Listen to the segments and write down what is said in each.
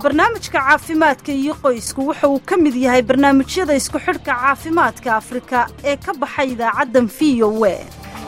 barnaamijka caafimaadka iyo qoysku waxa uu ka mid yahay barnaamijyada isku xidhka caafimaadka afrika ee ka baxay idaacaddan v o e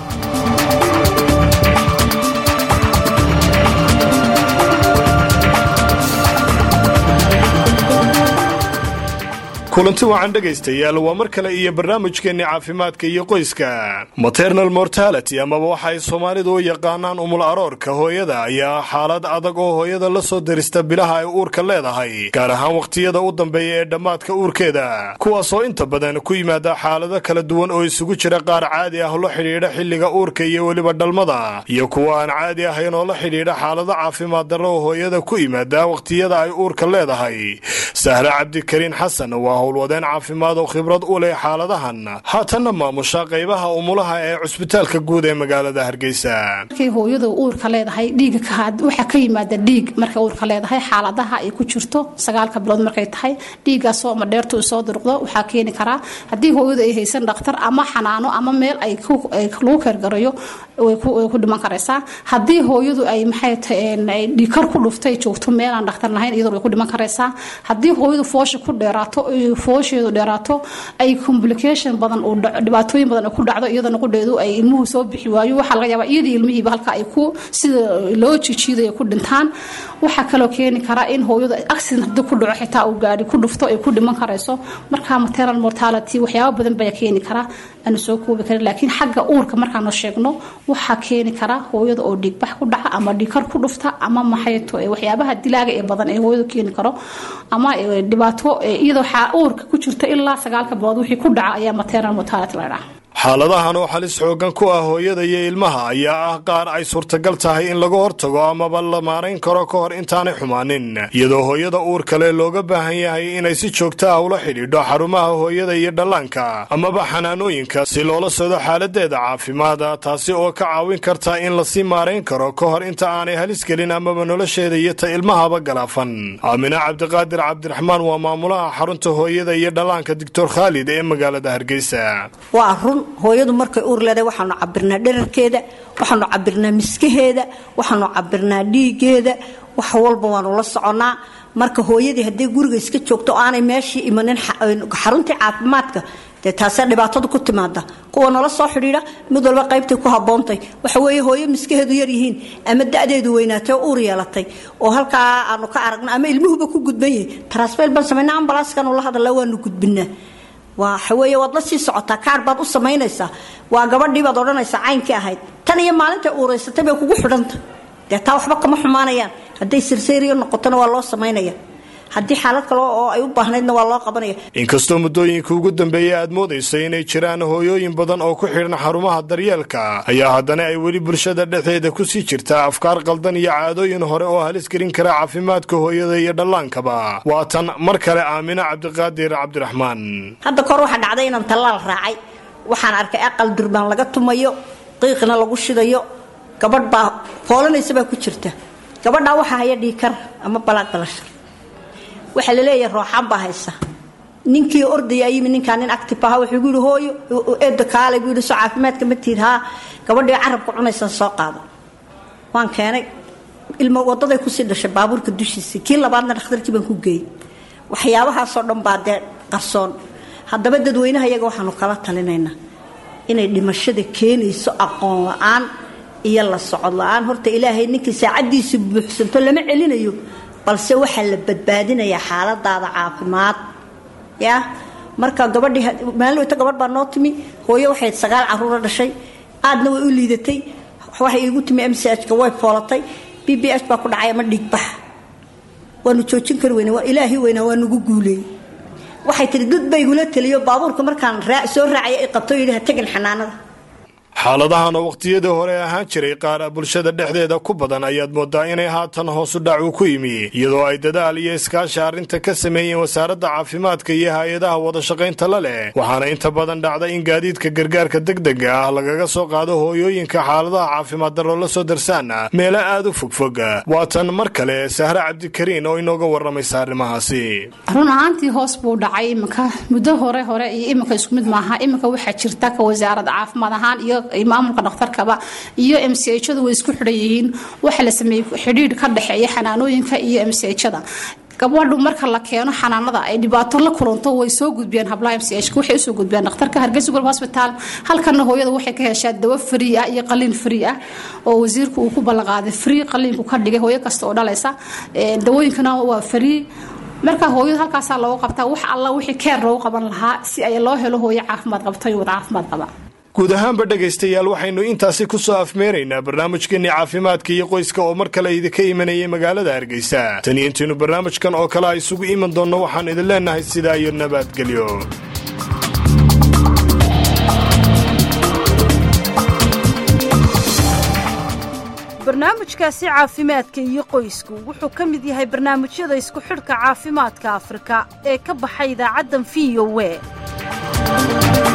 kulanti wacan dhegaystayaal waa mar kale iyo barnaamijkeenni caafimaadka iyo qoyska maternal mortality amaba waxa ay soomaalidu u yaqaanaan umul aroorka hooyada ayaa xaalad adag oo hooyada la soo dirista bilaha ay uurka leedahay gaar ahaan wakhtiyada u dambeeya ee dhammaadka uurkeeda kuwaasoo inta badan ku yimaada xaalado kala duwan oo isugu jira qaar caadi ah la xidhiidha xilliga uurka iyo weliba dhalmada iyo kuwa aan caadi ahayn oo la xidhiidha xaalado caafimaad darro oo hooyada ku yimaada wakhtiyada ay uurka leedahay sahre cabdikariin xasan waa howlwadeen caafimaad oo khibrad u leh xaaladahan haatanna maamusha qaybaha umulaha ee cusbitaalka guud ee magaalada hargeysa markay hooyadu uurka leedahay dhiiga waxaa ka yimaada dhiig markay uurka leedahay xaaladaha ay ku jirto sagaalka bilood markay tahay dhiigaasoo ama dheertu soo durqdo waxaa keeni karaa haddii hooyadu ay haysan dhakhtar ama xanaano ama meel ay lagu keergarayo way ku dhiman karaysaa haddii hooyadu ay maxay tahay dhiikar ku dhuftay joogto meel aan dhakhtar lahayn iyadoo way ku dhiman karaysaa haddii hooyadu foosha ku dheeraato foosheedu dheeraato ay complication badan dhibaatooyin badan ku dhacdo iyadana qudheedu ay ilmuhu soo bixi waayo waxaa laga yaabaa iyadii ilmihiiba halka ay ku sida loo jijiidayo ku dhintaan waxaa kaloo keeni karaa in hooyadu accident haddii ku dhaco xitaa uu gaari ku dhufto ay ku dhiman karayso markaa maternal mortality waxyaaba badan baa keeni karaa aanu soo koobi karin laakiin xagga uurka markaanu sheegno waxaa keeni kara hooyada oo dhiigbax ku dhaca ama dhiikar ku dhufta ama maxayto waxyaabaha dilaaga ee badan ee hooyadu keeni karo ama dhibaato iyadoo uurka ku jirta ilaa sagaalka bilood wixii ku dhaca ayaa maternal mortality la dhaha xaaladahan oo halis xoogan ku ah hooyada iyo ilmaha ayaa ah qaar ay suurtagal tahay in laga hortago amaba la maarayn karo ka hor intaanay xumaanin iyadoo hooyada uur kale looga baahan yahay inay si joogta ah ula xidhiidho xarumaha hooyada iyo dhallaanka amaba xanaanooyinka si loola socdo xaaladeeda caafimaada taasi oo ka caawin karta in lasii maarayn karo ka hor inta aanay halis gelin amaba nolosheeda iyo ta ilmahaba galaafan aamina cabdiqaadir cabdiraxmaan waa maamulaha xarunta hooyada iyo dhallaanka doctor khaalid ee magaalada hargeysa hooyadu markay uur leedahay waxaanu cabirnaa dherarkeeda waxaanu cabirnaa miskaheeda waxaanu cabirnaa dhiigeeda wax walba waanu la soconaa marka hooyadii haddii guriga iska joogto o aanay meeshii imanin xaruntii caafimaadka dee taasee dhibaatada ku timaada kuwa nala soo xidhiidha mid walba qaybtay ku haboontay waxa weeye hooyo miskaheedu yaryihiin ama da-deedu weynaatay oo uur yeelatay oo halkaa aanu ka aragno ama ilmuhuba ku gudban yahay transfel baan samayna ambalaskanu la hadalla waanu gudbinaa waxawey waad la sii socotaa kaar baad u samaynaysaa waa gabadhii baad odhanaysaa caynkii ahayd tan iyo maalinta uuraysatay bay kugu xidhanta dee taa waxba kama xumaanayaan hadday sirseeriyo noqotona waa loo samaynaya haddii xaalad kale oo ay u baahnaydna waa loo qabanaya inkastoo muddooyinka ugu dambeeyay aad moodaysa inay jiraan hooyooyin badan oo ku xidhan xarumaha daryeelka ayaa haddana ay weli bulshada dhexdeeda kusii jirtaa afkaar qaldan iyo caadooyin hore oo halis gelin kara caafimaadka hooyada iyo dhallaankaba waa tan mar kale aamina cabdiqaadir cabdiraxmaan hadda kahor waxaa dhacday inaan tallaal raacay waxaan arkay aqal durbaan laga tumayo qiiqna lagu shidayo gabadh baa foolanaysa baa ku jirta gabadhaa waxaa haya dhiikar ama balaag balashar waxaa laleeyahay rooxaan baa haysa ninkii ordaya yimi ninkaa nin active aha wuxuu gu yihi hooyo eeda kaale buu yidhi soo caafimaadka ma tiid haa gabadhii carabka cunaysan soo qaado waan keenay ilmo wadaday kusii dhashay baabuurka dushiisa kii labaadna dhakhtarkii baan ku geeyey waxyaabahaasoo dhan baa dee qarsoon haddaba dadweynaha iyaga waxaanu kala talinaynaa inay dhimashada keenayso aqoon la-aan iyo la socod la-aan horta ilaahay ninkii saacadiisu buuxsanto lama celinayo balse waxaa la badbaadinayaa xaaladaada caafimaad ya marka gabadhii maalin weyta gabadh baa noo timi hooyo waxay sagaal caruura dhashay aadna way u liidatay waxay iigu timi m c h-ka way foolatay b b h baa ku dhacay ama dhiigbax waanu joojin kari weyne ilaahi weynaa waa nagu guuleeyey waxay tihi dad ba igula teliyo baabuurka markaan soo raacaya i qabto yidhi ha tegin xanaanada xaaladahan oo wakhtiyadii hore ahaan jiray qaar bulshada dhexdeeda ku badan ayaad moodaa inay haatan hoosu dhac uu ku yimi iyadoo ay dadaal iyo iskaashi arrinta ka sameeyeen wasaaradda caafimaadka iyo hay-adaha wadashaqaynta la leh waxaana inta badan dhacda in gaadiidka gargaarka degdega ah lagaga soo qaado hooyooyinka xaaladaha caafimaad darro la soo darsaana meelo aad u fogfog waatan mar kale sahre cabdikariin oo inooga warramaysa arrimahaasi run ahaantii hoos buu dhacay iminka muddo hore hore iyo iminka isku mid maaha iminka waxaa jirta ka wasaaradda caafimaad ahaan iyo maamulka dhakhtarkaba iyo m c hadu way isku xidhan yihiin waxa la sameeyey xidhiidh ka dhexeeya xanaanooyinka iyo m c hada gabadhu marka la keeno xanaanada ay dhibaato la kulanto way soo gudbiyaan hablaha mch waxay usoo gudbiyaan dhakhtarka hargeysa golob hosbitaal halkana hooyada waxay ka heshaa dawo free ah iyo qaliin free ah oo wasiirku uu ku ballanqaaday free qaliinku ka dhigay hooyo kasta oo dhalaysa dawooyinkana waa free marka hooyadu halkaasaa loogu qabtaa wax alla wixii keer loogu qaban lahaa si ay loo helo hooyo caafimaad qabto iyo wad caafimaad qaba guud ahaanba dhegaystayaal waxaynu intaasi ku soo afmeeraynaa barnaamijkeenii caafimaadka iyo qoyska oo mar kale idinka imanayay magaalada hargeysa tan iyo intaynu barnaamijkan oo kale a isugu iman doonno waxaan idin leennahay sidaa iyo nabadgelyo barnaamijkaasi caafimaadka iyo qoysku wuxuu ka mid yahay barnaamijyada isku xidhka caafimaadka afrika ee ka baxay idaacaddan v o we